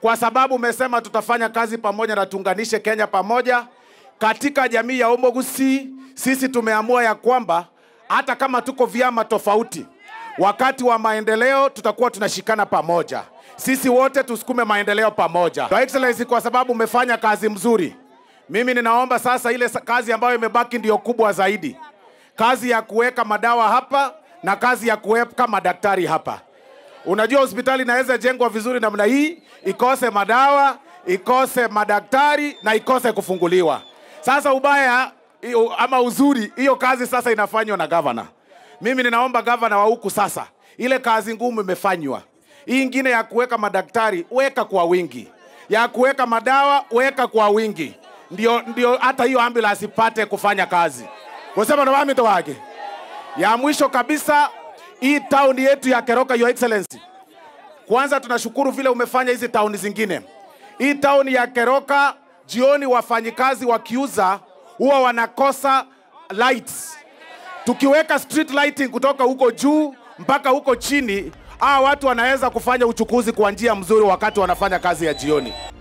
kwa sababu umesema tutafanya kazi pamoja na tuunganishe Kenya pamoja. Katika jamii ya Omogusi, sisi tumeamua ya kwamba hata kama tuko vyama tofauti, wakati wa maendeleo tutakuwa tunashikana pamoja. Sisi wote tusukume maendeleo pamoja. Your Excellency, kwa sababu umefanya kazi mzuri, mimi ninaomba sasa ile sa- kazi ambayo imebaki ndiyo kubwa zaidi, kazi ya kuweka madawa hapa na kazi ya kuweka madaktari hapa. Unajua hospitali inaweza jengwa vizuri namna hii, ikose madawa, ikose madaktari na ikose kufunguliwa. Sasa ubaya iyo- ama uzuri, hiyo kazi sasa inafanywa na gavana. Mimi ninaomba gavana wa huku sasa, ile kazi ngumu imefanywa. Hii ingine ya kuweka madaktari weka kwa wingi, ya kuweka madawa weka kwa wingi, ndio ndio hata hiyo ambulance ipate kufanya kazi. Kusema na wamito wake ya mwisho kabisa, hii town yetu ya Keroka, Your Excellency, kwanza tunashukuru vile umefanya hizi tauni zingine. Hii town ya Keroka, jioni wafanyikazi wakiuza huwa wanakosa lights. Tukiweka street lighting kutoka huko juu mpaka huko chini, hawa watu wanaweza kufanya uchukuzi kwa njia mzuri wakati wanafanya kazi ya jioni.